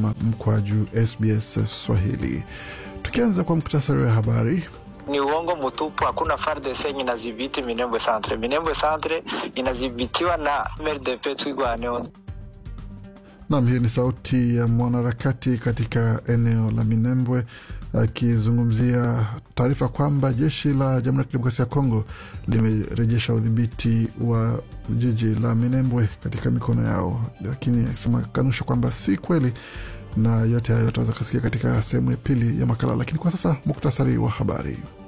ama mkwaju SBS Swahili. Tukianza kwa muktasari wa habari. Ni uongo mtupu. Hakuna FARDC yenye inadhibiti Minembwe Centre. Minembwe Centre inadhibitiwa na MRDP Twigwaneho. Nam, hii ni sauti ya mwanaharakati katika eneo la Minembwe akizungumzia taarifa kwamba jeshi la Jamhuri ya Kidemokrasia ya Kongo limerejesha udhibiti wa jiji la Minembwe katika mikono yao, lakini akisema kanusha kwamba si kweli, na yote hayo tutaweza kusikia katika sehemu ya pili ya makala. Lakini kwa sasa muktasari wa habari.